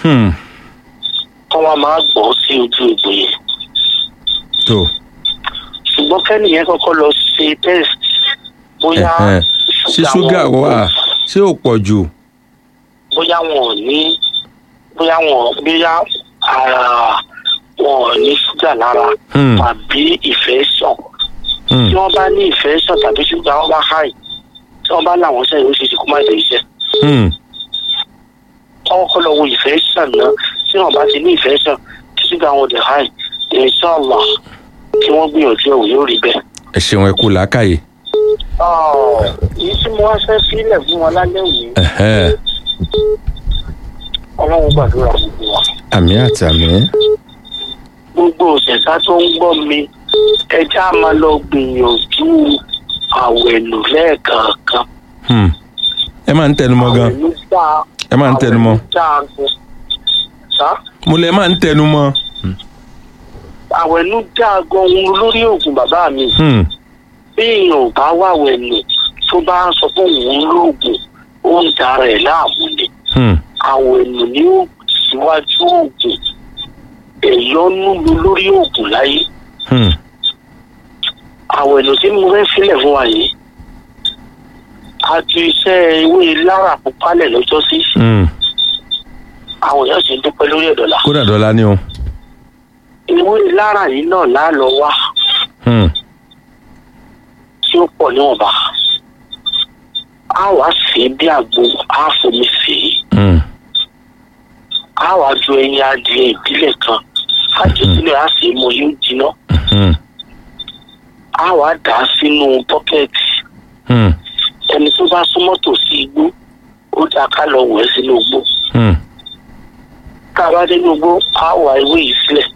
Hmm. kọ́ wa máa gbọ́ sí ojú egbò yẹn tó ṣùgbọ́n kẹ́nìyẹn kọ́kọ́ lọ ṣe test bóyá Ẹ̀hẹ́n. ṣé ṣúgà wọn wà ṣé ò pọ̀ jù. bóyá wọn ò ní bóyá wọn bóyá ara wọn ò ní ṣúgà lára Hmm. tàbí ìfẹ́ sàn Hmm. tí wọ́n bá ní ìfẹ́ sàn tàbí ṣúgà wọn bá háì tí wọ́n bá láwọn sẹ́yìn ó ṣe é ṣe kó má ṣe iṣẹ́ Hmm. kọ́kọ́ lọ wo ìfẹ́ sàn náà tí wọ́n bá ti ní ìfẹ́ sàn tí ṣúgà wọn dẹ̀ háì inshallah tí wọ́n gbìyànjú ẹ̀ wò yóò rí bẹ́ẹ̀. ẹ ṣeun ẹ kú làákàyè. èyí tí mo wá fẹ́ sílẹ̀ fún wọn lálẹ́ òní Ẹ̀hẹ́n. ọlọ́run gbàdúrà gbogbo wa. àmì àti àmì. gbogbo òṣèṣà tó ń gbọ́ mi ẹja máa lọ gbìyànjú àwẹ̀nù lẹ́ẹ̀kọ̀ọ̀kan. Hmm. ẹ máa ń tẹnumọ́ gan. àwẹ̀nù dáa ẹ máa ń tẹnumọ́. àwẹ̀nù dáa gan. sá mo lẹ máa ń tẹnumọ́. àwẹ̀nù dáa gan ohun lórí oògùn bàbá mi. Hmm. bí èèyàn ò bá wà wẹ̀nù tó bá ń sọ fún òun lóògùn ó ń dara ẹ̀ láàmú ni. Hmm. àwẹ̀nù ni ó síwájú oògùn ẹ̀yọ́nú lu lórí oògùn láyé. Hmm. àwẹ̀nù tí mo fẹ́ sílẹ̀ fún wa yìí a ju iṣẹ́ ewé lára púpálẹ̀ lọ́jọ́ sí Hmm. àwọn èèyàn sì ń dúpẹ́ lórí ẹ̀dọ̀là kódà dọ́là ni o. ewé lára yìí náà lálọ́ wá Hmm. tí ó pọ̀ níwọ̀nba a wá sí i bí àgbo a fomi sí i Hmm. a wá ju ẹyin adìẹ ìbílẹ̀ kan a jù sílẹ̀ a sì mú yóò jiná Hmm. a wá dà á sínú bọ́kẹ́ẹ̀tì Hmm. ẹni tó bá súnmọ́ tòsí igbó ó dáa ká lọ wẹ̀ sínú igbó. Hmm. tá a bá dé gbogbo a wà ewé yìí sílẹ̀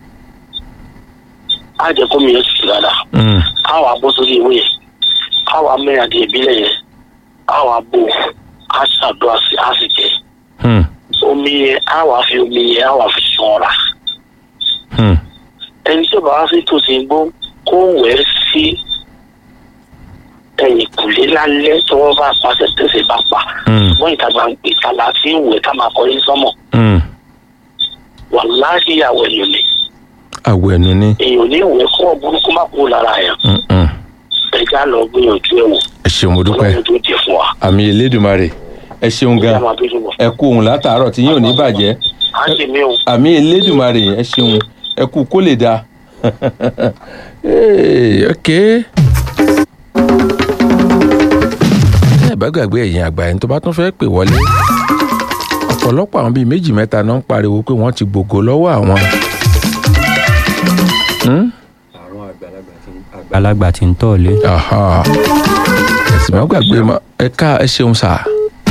a jẹ́ kó mi yẹn tutù dáadáa Hmm. a wà bó sórí ewé yẹn a wà mẹ́rin àti ìbílẹ̀ yẹn a wà bò a ṣàdúrà sí a sì jẹ Hmm. omi yẹn a wà fi omi yẹn a wà fi ṣanra Hmm. ẹni tí ó bá wá sí tòsí igbó kó wẹ̀ ẹ́ sí ẹ̀yìn kùlé lálẹ́ tí wọ́n bá pàṣẹ tẹ̀sẹ̀ bá pa Hmm. wọ́n ìta gbangba ìta la fi ń wẹ̀ ká máa kọrin sọ́mọ̀ Hmm. wàláhì àwẹ̀ lòlẹ̀. àwọ̀ ẹ̀nu ni. èèyàn ní ìwé kọ́ burúkú má kú lára yẹn Hmm. Hmm. ẹja lọ gbìyànjú ẹ wò ẹ ṣeun mo dúpẹ́. ọlọ́run tó jẹ fún wa àmì elédùnmarè ẹ ṣeun ìyá gan máa bí lọ. ẹ kú òun látàárọ̀ tí yín ò ní bàjẹ́ á sì mí o àmì elédùnmarè ẹ ṣeun ẹ kú kó lè dáa Hey, ok. ẹ bá gbàgbé ẹ̀yin àgbà ẹni tó bá tún fẹ́ pè wọlé ọ̀pọ̀lọpọ̀ àwọn bíi méjì mẹ́ta náà ń pariwo pé wọ́n ti gbogbo lọ́wọ́ àwọn. Hmm? àrùn àgbàlagbà tí àgbàlagbà tí ń tọ̀ lé. Aha. ẹ sì má gbàgbé ma ẹ ká ẹ ṣeun sà.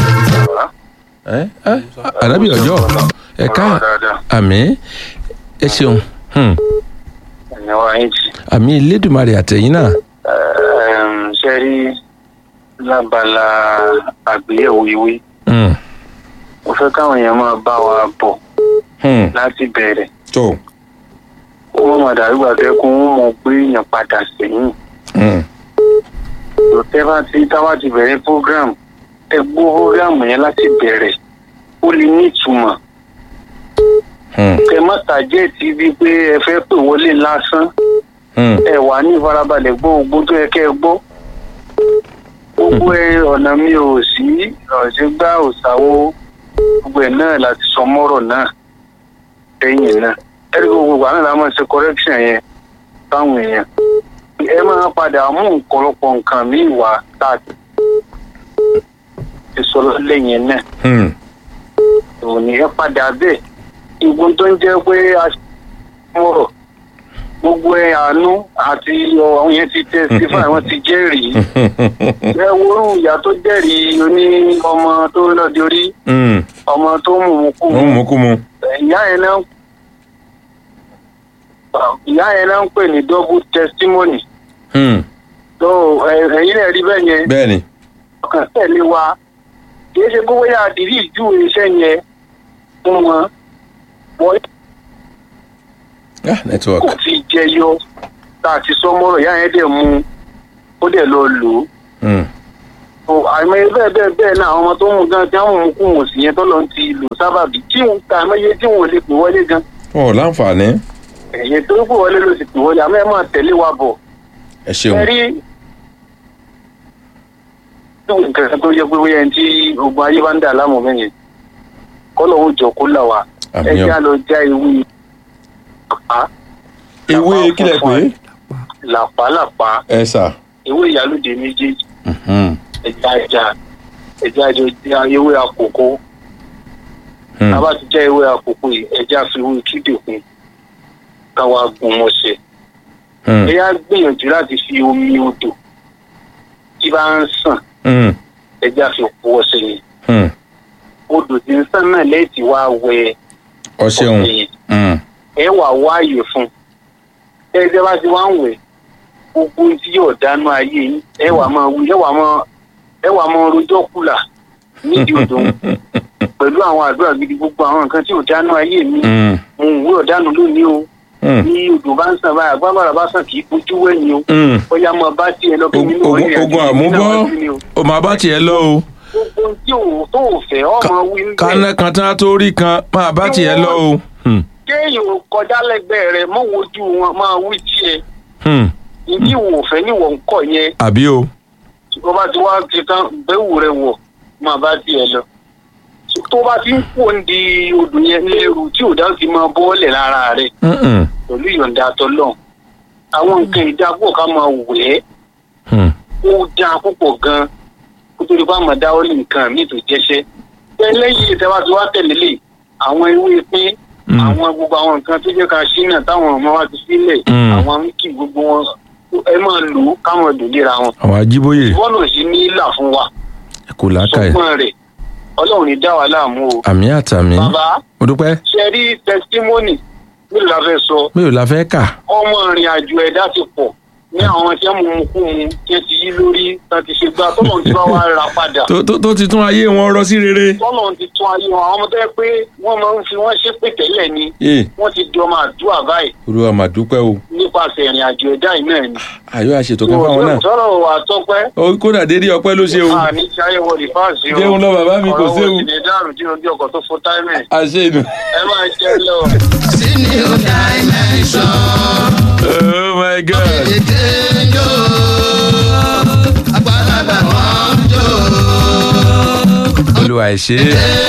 ẹ ẹ àdábì ọjọ́ ẹ ká àmì ẹ ṣeun Hmm. ẹ̀yin wa yín ti àmì Elédùmarè àtẹ̀yìn náà. ṣe rí lábala àgbéyẹ̀wò ìwé Hmm. mo fẹ́ káwọn èèyàn máa bá wa bọ̀ Hmm. láti bẹ̀rẹ̀ tó. wọ́n máa dàrú gbàgbé kó wọ́n mọ̀ pé èèyàn padà sẹ́yìn Hmm. tẹ́ bá ti táwa ti bẹ̀rẹ̀ program ẹ gbọ́ program yẹn láti bẹ̀rẹ̀ ó lè ní ìtumọ̀ Hmm. kẹ má tàjẹ́ ti bí pé ẹ fẹ́ pè wọlé lásán Hmm. ẹ wà ní ìfarabalẹ̀ gbọ́ ogun tó yẹ kẹ́ ẹ gbọ́ gbogbo ẹ ọ̀nà mi ò sí ọ̀sẹ̀ gbá òsàwò gbogbo ẹ̀ náà láti sọ mọ́rọ̀ náà lẹ́yìn náà ẹ̀rí gbogbo ìgbà náà la máa ṣe correction yẹn fáwọn èèyàn ẹ máa padà mú ọ̀pọ̀lọpọ̀ nǹkan míì wá láti ti sọ lẹ́yìn náà Hmm. òní ẹ padà bẹ́ẹ̀ ìgbón tó ń jẹ́ pé a mọ̀rọ̀ gbogbo ẹ àánú àti àwọn yẹn ti testify wọ́n ti jẹ́rìí ẹ worú ìyá tó jẹ́rìí oní ọmọ tó lọ́ọ́ orí Hmm. ọmọ tó mú un kú wọ́n mú kú mu. ìyá yẹn náà ìyá yẹn náà ń pè ní double testimony Hmm. tó ẹ- ẹ̀yin náà rí bẹ́ẹ̀ yẹn bẹ́ẹ̀ ni. ọkàn tẹ̀lé wa kì í ṣe gbogbo yà àdìrí ìjú iṣẹ́ yẹn fún wọn wọ́n ah network. kò fi jẹyọ tá a ti sọ mọ́rọ̀ ìyá yẹn dẹ̀ mú ó dẹ̀ lọ lò ó Hmm. o àìmọye bẹ́ẹ̀ bẹ́ẹ̀ bẹ́ẹ̀ náà àwọn ọmọ tó ń mú gan tí wọ́n mú kú wò sí yẹn tó lọ ti lò sábàbí tí wọ́n ta àìmọye tí wọ́n lè pè wọlé gan wọn ò láǹfààní ẹ̀yẹ tó pè wọlé ló sì pè wọlé àmọ́ ẹ máa tẹ̀lé wa bọ̀ ẹ ṣeun ẹ rí nǹkan tó yẹ pé bóyá ẹni tí ogun ayé bá ń dà láàmú mẹ́yìn kọ́lọ̀ ó jọ kó là wá ẹ àmì já ọ lọ já ewé làpá ewé kílẹ̀ pé làpá làpá ẹ sà ewé ìyálòdè méjèèjì Mhm. ẹja ẹja ẹja ẹjọ já ewé àkókò Hmm. tábà ti já ewé àkókò yìí ẹja fi ewé kídè kún káwa gun mọ́ṣẹ́ Hmm. ẹ yá gbìyànjú láti fi omi odò tí bá ń sàn Hmm. ẹja fi kú ọṣẹ yẹn Hmm. odò tí ń sàn náà lẹ́ẹ̀tì wá wẹ ọ ṣeun ọṣẹ yẹn Hmm. ẹ wà wáàyè fún ẹ jẹ́ bá ti wá ń wẹ̀ gbogbo ohun tí yóò dánú ayé yín ẹ wà máa wí ẹ wà máa ẹ wà máa rojọ́ kùlà nídìí odò ń pẹ̀lú àwọn àdúrà gidi gbogbo àwọn nǹkan tí ò dánú ayé mi Hmm. mo ń wúrọ̀ dánú lónìí o Hmm. ní odò bá ń sàn báyìí agbábára bá sàn kì í fojú wẹ̀yìn o Hmm. bóyá mo bá tiẹ̀ lọ kí Ogun- nínú ogun- ọ̀rẹ́ ogun àti àmúbọ́ ìdílé náà wá sí ni o. o máa bá tiẹ̀ lọ o gbogbo ohun tí ò tó ò fẹ́ ọmọ wí ń bẹ̀. kánẹ́ kan tán tó rí kan máa bá tiẹ̀ lọ o. Hmm. kéèyàn kọjá lẹ́gbẹ̀ẹ́ rẹ̀ mọ́ wojú wọn máa wí tiẹ̀ Hmm. ìdí wò fẹ́ níwọ̀ ń kọ̀ yẹn àbí o. tó bá ti wá ti tán bẹ́wù rẹ̀ wọ̀ máa bá tiẹ̀ lọ. tó bá ti ń pò ń di odò yẹn lẹ́rù tí ò dáhùn ti máa bọ́ọ̀lẹ̀ lára rẹ̀ Hmm. pẹ̀lú ìyọ̀ǹda tọ́lọ̀ àwọn nǹkan ìdápò ká máa wẹ̀ ẹ́ Hmm. ó dáa púpọ̀ gan-an kó tó lè bá máa dáwọ́ lé nǹkan míì tó jẹ́ṣẹ́. bẹ́ẹ̀ lẹ́yìn ìtẹ́wá tí wá tẹ̀lé lè àwọn ewé pín Hmm. àwọn gbogbo àwọn nǹkan tó jẹ́ ká ṣínà táwọn ọmọ wa ti sílẹ̀ Mm. àwọn wíkì gbogbo wọn ẹ máa lò ó káwọn dùn léra wọn. àwọn ajíbóyè wọ́n náà sí ní ìlà fún wa kò lákàyè sọgbọ́n rẹ̀ ọlọ́run ní dá wa láàmú o. àmì àtàmì bàbá mo dúpẹ́ ṣe rí tẹsítímọ́nì nílùú la fẹ́ sọ mi ò la fẹ́ kà ọmọ ìrìn àjò ẹ̀dá ti pọ̀ ní àwọn tí wọ́n mú un kú mu tí wọ́n ti yí lórí tí wọ́n ti ṣe gbá tọ́lọ́run ti bá wa ra padà tó tó- tó ti tún ayé wọn rọ sí rere. tọ́lọ́run ti tún ayé wọn àwọn ọmọ tó yẹ pé wọ́n máa ń fi wọ́n ṣépè tẹ́lẹ̀ ni ee wọ́n ti di ọmọ àdúrà báyìí olúwa mà dúpẹ́ o nípasẹ̀ ìrìn àjò ẹ̀dá yìí náà ni. àyọ àṣetò kan fáwọn náà sọ̀rọ̀ wà tọ́pẹ́. ó kódà dédé ọpẹ́ ló ṣe o àní tí ayé wọlé fáàsì o. jẹun lọ bàbá mi kò ọ̀rọ̀ séwu wo sì ní dàrú tí ojú ọkọ̀ tó fún táìmẹ̀. àṣẹ inú. ẹ máa jẹ́ lọ. Senior dimension. oh my god Èdè jó. Àgbàlagbà wọn jó. olúwa ẹ ṣé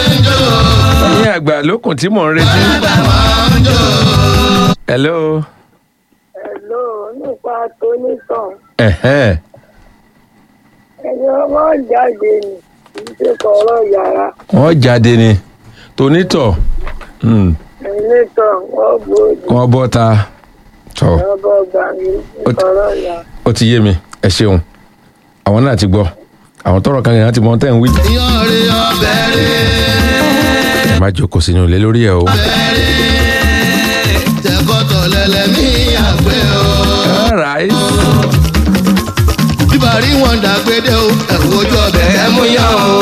ẹ̀yin àgbà lókun tí mò ń retí. Àgbà wọn jó. hello. Hello, nípa tónítàn ẹ̀hẹ́n. ẹni ọmọ jáde ní kì í ṣe kọ̀ọ̀rọ̀ yàrá wọ́n jáde ni tonítọ̀ hmm, ẹ̀yìnlẹ́tàn wọ́n gbòòdì wọ́n bọ́ ta tọ̀ lọ́bọ̀ gbàgbé Ó ti- kọ̀ọ̀rọ̀ yàrá. ó ti yé mi ẹ ṣeun àwọn náà ti gbọ́ àwọn tọrọ kan yẹn láti mọ tẹ́ ń wí. Iyán rè ọbẹ̀ rè. ẹ má jókòó sínú ilé lórí ẹ o. Tẹ̀kọ́tọ̀ lẹ́lẹ́mí àgbẹ̀ o. alright. Bíbá rí wọn dàgbédé o. Ẹ̀wù ojú ọbẹ̀ ẹ̀ mú yán o.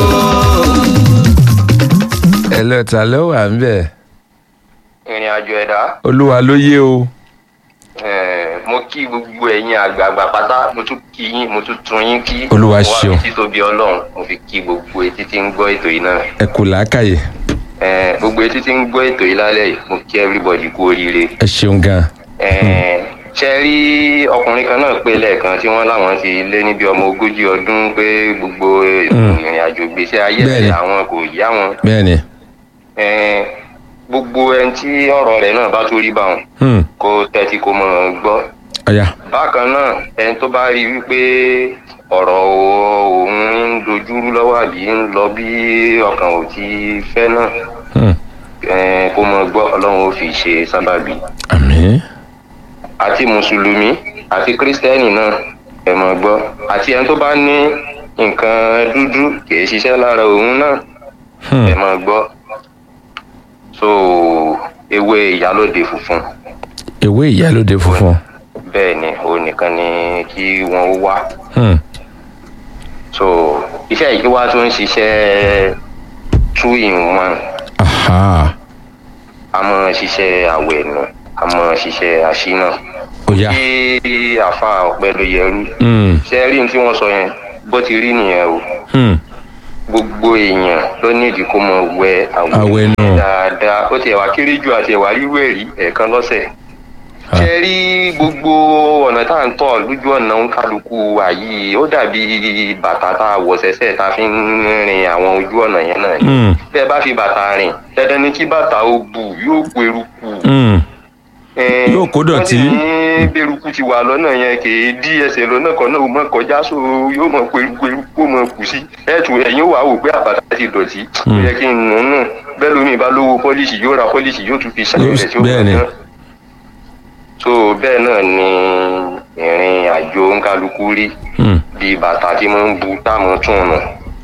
ẹ lọ ta ló wà ń bẹ̀ ìrìn àjò ẹ̀dá olúwa ló yé o. eh, mo kí gbogbo ẹ̀yin àgbààgbà pátá mo tún kí yín mo tún tún yín kí Olúwa Mo ṣeun. wá fi títóbi ọlọ́run mo fi kí gbogbo etí tí ń gbọ́ ètò yìí náà ẹ kò láákàyè Eh, gbogbo etí tí ń gbọ́ ètò yìí lálẹ́ yìí mo kí everybody kú oríire ẹ ṣeun gan. Eh, ṣe rí ọkùnrin kan náà pé lẹ́ẹ̀kan tí wọ́n láwọn ti lé níbi ọmọ ogójì ọdún pé gbogbo ìrìn àjò gbèsè ayé Bẹ́ẹ̀ni. ẹ̀ àwọn kò yá wọn bẹ́ẹ̀ ni Eh, gbogbo ẹni tí ọ̀rọ̀ rẹ̀ náà bá tó rí báwọn hmm, kó tẹ́tí kó mọ̀ ọ́n gbọ́ ọ̀ya bákan náà ẹni tó bá rí wípé ọ̀rọ̀ òun ń dojúrú lọ́wọ́ àbí ń lọ bí ọkàn ò ti fẹ́ náà hmm, eh, kó mọ gbọ́ ọlọ́run ó fi ṣe sábàbí àmín àti mùsùlùmí àti kírísítẹ́nì náà ẹ mọ̀ gbọ́ àti ẹni tó bá ní nǹkan dúdú kìí ṣiṣẹ́ lára òun náà hmm, ẹ mọ̀ gbọ́ so ewé ìyálòde funfun ewé ìyálóde funfun bẹ́ẹ̀ ni òun nìkan ni kí wọ́n wá hmm, so iṣẹ́ yìí wá tún ń ṣiṣẹ́ two in one aha a mọ̀ ṣiṣẹ́ àwẹ̀ nù a mọ̀ ṣiṣẹ́ àṣínà ọ̀ya kí àfa ọ̀pẹ ló yẹrú hmm, ṣe rí ní tí wọ́n sọ yẹn bó ti rí nìyẹn o Hmm. gbogbo èèyàn ló nídìí kó mọ wẹ Àwẹ̀ àwẹ̀ nù. dáadáa ó tiẹ̀ wá kéré jù àti ẹ̀wà rírú ẹ̀rí ẹ̀ẹ̀kan lọ́sẹ̀ Ah. ṣe rí gbogbo ọ̀nà tá à ń tọ̀ lójú ọ̀nà ń kálukú wa yìí ó dàbí bàtà tá a wọ̀ sẹ́sẹ̀ tá a fi ń rin àwọn ojú ọ̀nà yẹn náà ni Hmm. bẹ́ẹ̀ bá fi bàtà rìn dandan ni kí bàtà ó bù yóò kó eruku Hmm. Eh, Yóò kó dọ̀tí. wọ́n sì ní bẹ́rùkù ti wà lọ́nà yẹn kì í dí ẹsẹ̀ lọ́nà kan náà ó mọ̀ kọjá so yóò mọ̀ pé eruku eruku ó mọ̀ kù sí ẹ̀tù ẹ̀yìn wà wò pé àbàtà ti dọ̀tí ó yẹ kí n nù ún nù bẹ́ẹ̀ lómi ìbá lówó pọ́líṣì yóò ra pọ́líṣì yóò tún fi ṣàyẹ̀ rẹ̀ tí ó Bẹ́ẹ̀ ni. náà so bẹ́ẹ̀ náà ni ìrìn àjò ńkálukú rí Hmm. bíi bàtà tí mo ń bu táàmù tún nù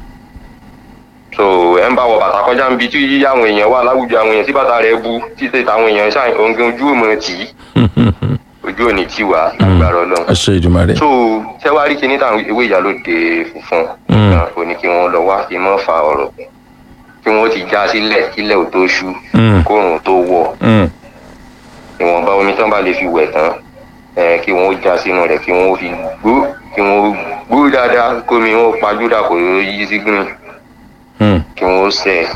so ẹ ń bá wọ bàtà kọjá níbi tí àwọn èèyàn wà láwùjọ àwọn èèyàn tí bàtà rẹ bu títí táwọn èèyàn ṣáà òǹgàn ojú ò mọ tì í Hmm. Hmm. Hmm. ojú ò ní tì wá lágbára Ọlọ́run àṣẹ ìdùmarè. so ṣẹwárí kìíní táwọn ewé ìyálòde funfun Mm. náà ò ní kí wọn lọ wá fi mọ́ fa ọ̀rọ̀ kí wọn ti já sílẹ̀ kílẹ̀ ò tó ṣú Mm. kóòrùn tó wọ̀ Hmm. ìwọ̀nba omi tán bá lè fi wẹ̀ tán ẹ kí wọn ó já sínú rẹ̀ kí wọn ó fi gbó kí wọn ó gbó dáadáa kómi wọn ó pajúdà kò yí sí green Hmm. kí wọn ó sẹ̀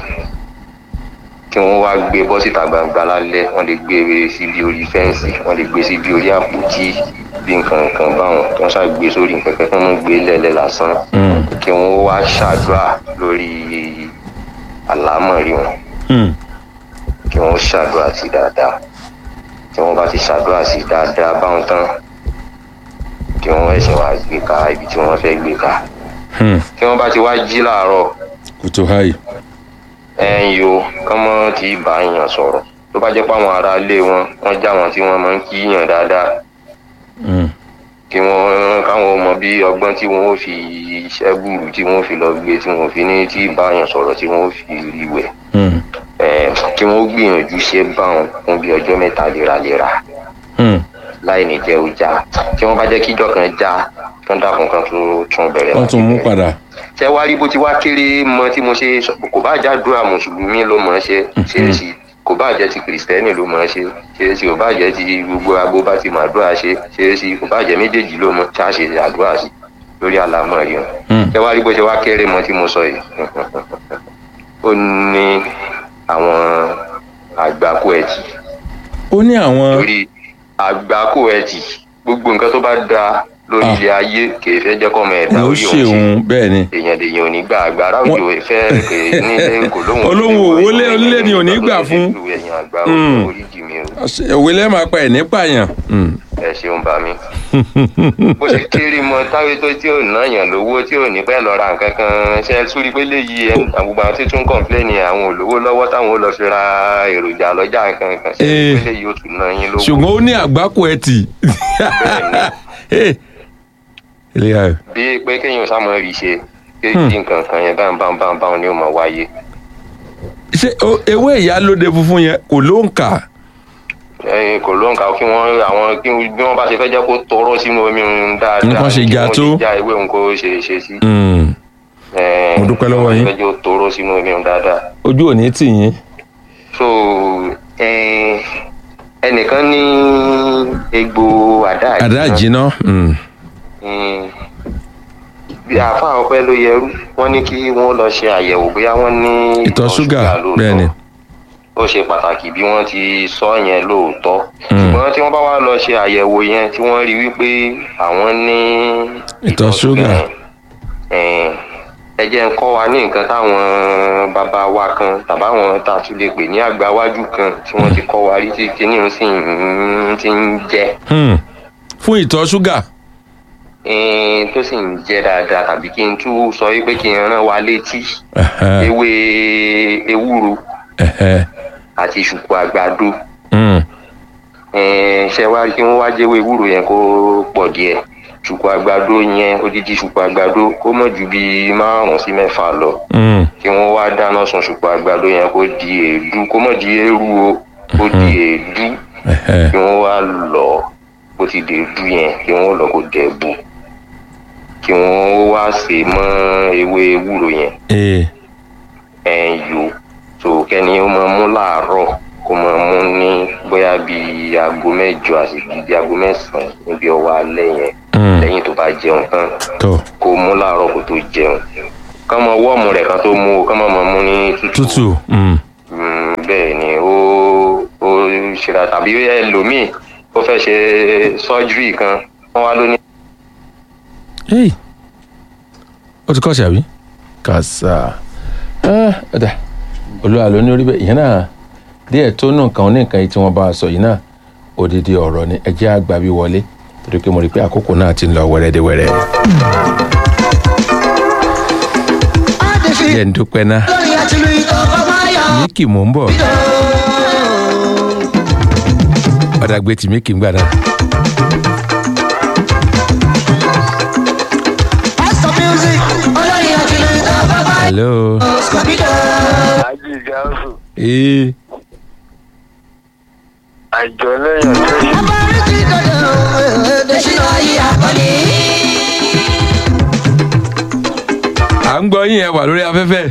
kí wọn wá gbé bọ́ síta gbangba lálẹ́ wọn lè gbé e síbi orí fẹ́ǹsì wọn lè gbé síbi orí àpótí bí nǹkan nǹkan báwọn kí wọn ṣáà gbé sórí nǹkan kan kí wọn gbé lẹ́lẹ́ lásán Hmm. kí wọn wá ṣàdúrà lórí àlámọ̀rí wọn Hmm. kí wọn ṣàdúrà sí dáadáa tí wọn bá ti ṣàdúrà sí dáadáa báwọn tán kí wọn ẹsẹ̀ wá gbé ká ibi tí wọn fẹ́ gbé ká Hmm. tí wọn bá ti wá jí láàárọ̀ kòtò háì. ẹ̀yin o kán mọ́ ti bá yàn sọ̀rọ̀ tó bá jẹ́ pé àwọn ará ilé wọn wọ́n já wọn tí wọ́n máa ń kí yàn dáadáa Hmm. kí wọ́n káwọn mọ bí ọgbọ́n tí wọ́n ó fi iṣẹ́ gbùrù tí wọ́n ó fi lọ gbé tí wọ́n fi ní tí bá yàn sọ̀rọ̀ tí wọ́n ó fi rí wẹ̀ Hmm. Eh, kí wọ́n gbìyànjú ṣe báwọn fún bí ọjọ́ mẹ́ta léraléra Hmm. láì ní jẹ́ ọjà tí wọ́n bá jẹ́ kíjọ́ kan já kán dákun kan tó tún bẹ̀rẹ̀ wọ́n láti tún mú bẹ̀rẹ̀. padà. ṣé wá rí bó ti wá kéré mọ tí mo ṣe sọ kò bá jádùá mùsùlùmí ló mọ̀ ọ́ ṣe ṣe é sí kò bá jẹ́ ti kìrìsìtẹ́nì ló mọ̀ ọ́ ṣe ṣe é sí kò bá jẹ́ ti gbogbo agbo bá ti mọ̀ àdúrà ṣe ṣe é sí kò bá jẹ́ méjèèjì ló mọ̀ ṣáà ṣe àdúrà sí lórí àlámọ̀ rí wọn. Hmm. ṣé wá rí bó ṣe wá kéré mọ tí mo sọ yìí ó ní àwọn àgbákò ẹ̀tì ó ní àwọn. lórí àgbákò ẹ̀tì gbogbo nǹkan tó bá da lórí Ah. ilé ayé kì í fẹ́ jẹ́ kọ́mọ ẹ̀dá ló orí òun ṣe ṣeun bẹ́ẹ̀ ni. èèyàn lèèyàn ò ní gbà àgbàrá òjò ìfẹ́ nílé kò lóhùn Olóhùn òwò lé- onílé ni ò ní gbà fún. ẹ̀yìn àgbà Mm. orí jì mí o Àṣẹ- òwe lẹ́ẹ̀ máa pa ẹ̀ ní pààyàn. Hmm. ẹ ṣeun bá mi. bó ṣe kéré mọ táwé tó tí ò náyàn lówó tí ò ní pẹ́ lọ ra nǹkan kan ṣe é súrí pé léyìí ẹ àgbègbè àwọn tí tún kọ̀ǹpléènì àwọn olówó lọ́wọ́ táwọn ò lọ fi ra èròjà lọ́jà nǹkan kan ṣe é Eh. pé léyìí ó tún ná yín lówó. ṣùgbọ́n ó ní àgbákò ẹtì. Eh. ilé ayọ̀. bí pé kéèyàn sámọ rí ṣe pé Hmm. kí nǹkan kan yẹn báwọn báwọn báwọn báwọn ni ó máa wáyé. ṣé o- ewé ìyálóde funfun yẹn kò ló ń kà. ẹyin kò ló ń kà kí wọn àwọn kí bí wọn bá ṣe fẹ́ jẹ́ kó tọrọ sínú omi òun dáadáa Nǹkan ṣe kí já wọ́n tó. ṣe já ewé òun kó ṣe ṣe sí. Hmm. Eh, Mo dúpẹ́ lọ́wọ́ wọ́n yín. fẹ́ jẹ́ ó tọrọ sínú omi òun dáadáa. ojú ò ní tì yín. so eh, ẹnìkan ní egbò àdá àdá àjìnà. jiná. Hmm. Mm. bí àáfàá ọpẹ ló yẹrú wọn ní kí wọn lọ ṣe àyẹ̀wò bóyá wọn ní ìtọ̀ ṣúgà lóòótọ́. bẹ́ẹ̀ ni. ó ṣe pàtàkì bí wọ́n ti sọ yẹn lóòótọ́ Mm. ṣùgbọ́n tí wọ́n bá wá lọ ṣe àyẹ̀wò yẹn tí wọ́n rí wípé àwọn ní Ìtọ̀ ṣúgà. yẹn, eh, ẹ jẹ́ ń kọ́ wa ní nǹkan táwọn bàbá wa kan tàbáwọn tá a tún lè pè ní àgbáwájú kan tí wọ́n ti kọ́ wa rí tí kíní ń sì ń ti ń jẹ́ Hmm. fún ìtọ̀ ṣúgà. eh, tó sì ń jẹ́ dáadáa tàbí kí n tún sọ wípé kí n rán wa létí Ẹ̀hẹ́. ewé ewúro Ẹ̀hẹ́. àti ṣùkú àgbàdo Hmm. Eh, ṣe wá kí wọ́n wá jẹ́wọ́ ewúro yẹn kó pọ̀ díẹ̀ ṣùkú àgbàdo yẹn odidi ṣùkú àgbàdo kó mọ̀ ju bíi márùn-ún sí mẹ́fà lọ Hmm. kí wọ́n wá dáná sun ṣùkú àgbàdo yẹn kó di èédú kó mọ̀ di eérú o kó di èédú Ẹ̀hẹ́. kí wọ́n wá lọ bó ti di èédú yẹn kí wọ́n lọ kó dẹ̀ bù kí wọ́n wá sè mọ́ ewé ewúro yẹn Ee. ẹ̀ yò tó kẹ́ni ó máa mú láàárọ̀ kó máa mú ní bóyá bíi aago mẹ́jọ àti bíi aago mẹ́sàn-án níbi ọwọ́ alẹ́ yẹn Hmm. lẹ́yìn tó bá jẹun tán tó. kó mú láàárọ̀ kó tó jẹun kán mọ wọ́ọ̀mù rẹ̀ kan tó mú o kán mọ mọ mú ní tútù tútù mm. Mm, bẹ́ẹ̀ ni ó ó ṣera tàbí ẹlòmíì ó fẹ́ ṣe sọ́jírì kan wọ́n wá lóní. hey ó ti kọ́ọ̀ṣì àbí kàṣà Ah, ọ̀dà olúwa ló ní orí bẹ́ẹ̀ ìyẹn náà díẹ̀ tó nù nǹkan ní nǹkan yìí tí wọ́n bá a sọ yìí náà odidi ọ̀rọ̀ ni ẹ jẹ́ àgbà bí wọlé torí pé mo rí i pé àkókò náà ti ń lọ wẹ́rẹ́dẹ́wẹ́rẹ́. jẹ́ ń dúpẹ́ náà míkì mò ń bọ̀ ọ̀dà gbé tì míkì ń gbà náà. hello. àjì gáàsù ee àjọ lẹ́yìn ọ̀tẹ́ à ń gbọ́ yín ẹ wà lórí afẹ́fẹ́.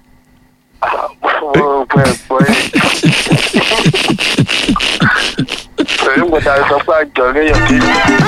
mo pẹ́ pọ́ yìí. pẹ̀lú gbọ́dọ̀ sọ pé àjọ lẹ́yìn ọ̀tẹ́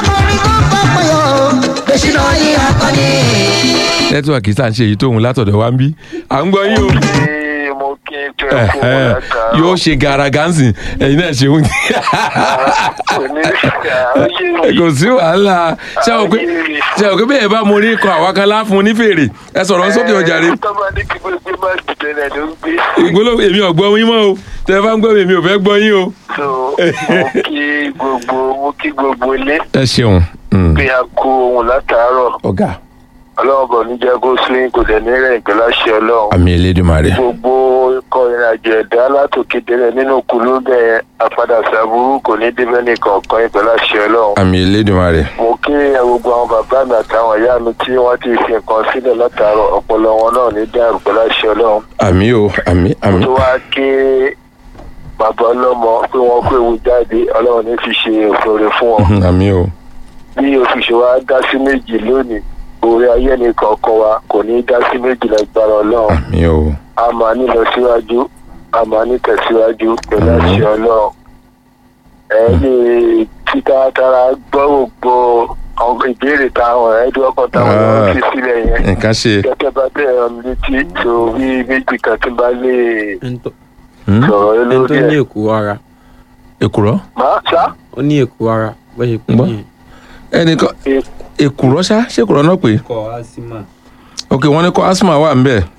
nẹ́tíwọ̀kì tá à ń ṣe èyí tóun látọ̀dọ̀ wa ń bí à ń gbọ́ yín o. tí mo kí n tó ẹ kó wọn Ẹ̀hẹ́n. látàárọ̀. yóò ṣe garaga ń sìn ẹ̀yin náà ṣe ń kò ní ayé kò sí wàhálà ṣé o pé ṣé o pé bẹ́ẹ̀ bá mo ní kọ àwa kan láfun ní fèrè ẹ sọ̀rọ̀ sókè ọjà rẹ tọ́ba ní kí gbogbo má dìde náà ló ń gbé. ìgbóló èmi ò gbọ́ yín mọ́ o tẹ ẹ bá ń gbọ́ mi èmi ò fẹ́ gbọ́ yín o. so mo kí gbogbo mo kí gbogbo ilé ẹ ṣeun mm, pé a kó ohun látàárọ̀ ọ̀gá ọlọ́run bọ̀ ní jẹ́ kó sún kò dẹ̀ ní rẹ̀ ìpè láṣẹ ọlọ́run. àmì Elédùmarè gbogbo ikọ̀ ìrìnàjò ẹ̀dá látòkè délẹ̀ nínú kùlú bẹ́ẹ̀ apádà sàbúrú kò ní débẹ̀ nìkan kan ìpè láṣẹ ọlọ́run. àmì Elédùmarè mo kí gbogbo àwọn bàbá mi àtàwọn ìyá mi tí wọ́n ti fi nǹkan sílẹ̀ látàárọ̀ ọpọlọ wọn náà ní dàrú pẹ̀lú àṣẹ ọlọ́run. àmì o àmì àmì tó wá ké bàbá ọlọ́mọ pé wọ́n kó ewu jáde ọlọ́run ní fi ṣe òfòrè fún wọn. mhm, àmì o bí òfìṣẹ́ wa dá sí méjì lónìí orí ayé ní kọ̀ọ̀kan wa kò ní dá sí méjì lágbára ọlọ́run àmì o a máa ní lọ síwájú a máa ní tẹ̀síwájú pẹ̀lú Àmín. àṣẹ ọlọ́run ẹ lè títa tara gbọ́ gbogbo àwọn ìbéèrè táwọn ẹ̀ẹ́dùn ọkàn táwọn Ah. ọ̀rọ̀ fi sílẹ̀ yẹn nǹkan ṣe gẹ́gẹ́ bá bẹ̀rẹ̀ ọmọ létí tó bí méjì kan tí bá lè ẹni tó Hmm? sọ̀rọ̀ ẹni tó lórí ní ẹ̀. èkó ara èkùrọ́ máa sá ó ní èkó ara bó ṣe pè Gbọ́. ní ẹnìkan èkùrọ́ ṣá ṣé èkùrọ́ náà pé kọ asima ok wọ́n ní kọ́ asma wà ń bẹ̀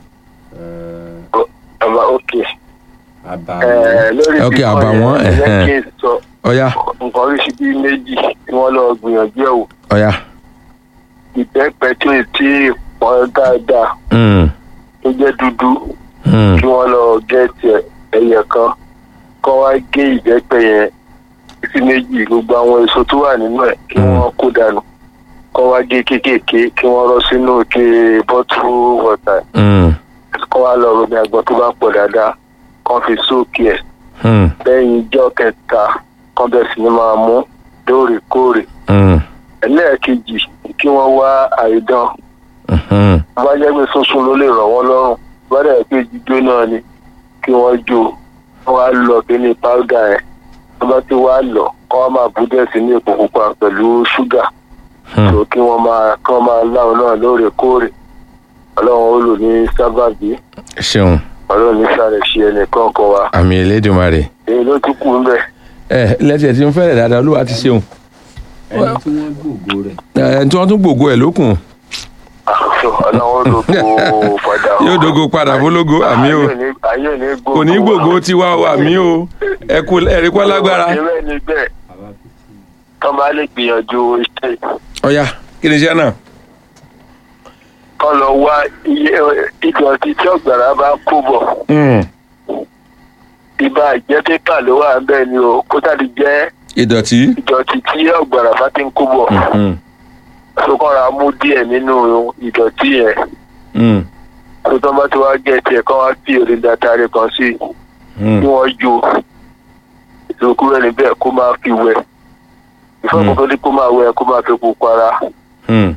ọba òkè àbá ẹ̀ lórí Ok, bíbọ̀ àbàwọ́n, yẹn, ẹ jẹ́ ẹ̀hẹ́n. kí n sọ ọ̀ya nǹkan oríṣi bíi méjì tí wọ́n lọ gbìyànjú ẹ̀ wò ọ̀ya ìbẹ́pẹ tí ì tí ì pọ́n dáadáa Hmm, tó jẹ́ dúdú hmm, kí wọ́n lọ gẹ́ẹ̀tì ẹ̀ ẹyẹ kan kọ́ wá gé ìbẹ́pẹ yẹn sí méjì gbogbo àwọn èso tó wà nínú ẹ̀ kí Mm. wọ́n kó dànù kọ́ wá gé kéékèèké kí wọ́n rọ́ sínú òkè bọ́tù wọ̀tà hmm, kọ́ wá lọ romi àgbọn tó bá pọ̀ dáadáa kọ́ fi sóòkì ẹ̀ hmm, lẹ́yìn ijọ́ kẹta kọ́ bẹ̀ sí ni máa mú lóòrèkóòrè hmm, ẹlẹ́ẹ̀kejì kí wọ́n wá àìdán hmm, bá jẹ́ pé sunsun ló lè rọ̀ wọ́n lọ́rùn bá dẹ̀ pé jíjó náà ni kí wọ́n jó wọ́n wá lọ bí ní páúdà yẹn wọ́n bá ti wá lọ kọ́ wọ́n máa bú dẹ̀ sí ní epo pupa pẹ̀lú ṣúgà hmm. tó kí wọ́n máa kí wọ́n máa láwọn náà lóòrèkóòrè ọlọ́run ó lò ní sábàbí ṣeun ọlọ́run ní sáré ṣe ẹnìkan kan wa àmì Elédùmarè èyí ló tún kù ń bẹ̀. ẹ lẹ́tí ẹ̀ tí ń fẹ́rẹ̀ dáadáa olúwa ti ṣeun ẹni tí wọ́n gbòògò rẹ̀ ẹ̀ tí wọ́n tún gbògo ẹ̀ lókun ọlọ́run ó lò kó padà yóò dogo padà fólógo àmì o ayé ò ní gbogbo kò ní gbògo tiwa o àmì o ẹ kú ẹ̀rí kọ́ lágbára ìrẹ́ ni bẹ́ẹ̀ àbá fífi tọ́ bá lè gbìyànjú iṣẹ́ ọ̀ya kí ni iṣẹ́ náà kọ́ lọ wá iye ìdọ̀tí tí ọ̀gbàrá bá kó bọ̀ Hmm, ibà jẹ́ pépà ló wà ń bẹ́ẹ̀ ni o kó tàbí jẹ́ ìdọ̀tí ìdọ̀tí tí ọ̀gbàrá bá ti ń kó bọ̀ Hmm, tó kọ́ra mú díẹ̀ nínú ìdọ̀tí yẹn hmm, tó tọ́ bá ti wá gẹ̀ tiẹ̀ kọ́ wá fi òrìn dàtàrí kan sí hmm, kí wọ́n jó ìdókòwò ẹni bẹ́ẹ̀ kó máa fi wẹ̀ ìfọ̀kùn tó ní kó máa wẹ̀ kó máa fi pupa ra hmm.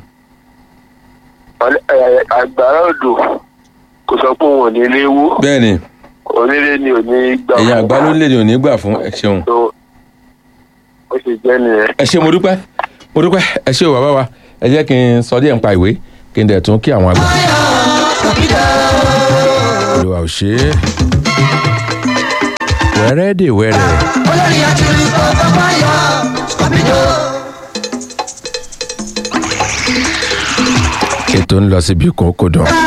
àgbàrá odò kò sọ pé òun ò ní léwó bẹ́ẹ̀ ni onílé ni ò ní gbà ẹ̀yin fún. àgbà ló lè ní òní gbà fún ẹ ṣeun tó ó ṣe jẹ́ nìyẹn. ẹ ṣe mo dúpẹ́ mo dúpẹ́ ẹ ṣe o bàbá wa ẹ jẹ́ kí n sọ díẹ̀ nípa ìwé kí n dẹ̀ tún kí àwọn àgbà. olùwà ò ṣe é wẹ́rẹ́ dè wẹ́rẹ́. olórí àti ọkọ̀ báyọ̀ scorpido. ètò ń lọ síbi kan kó dán.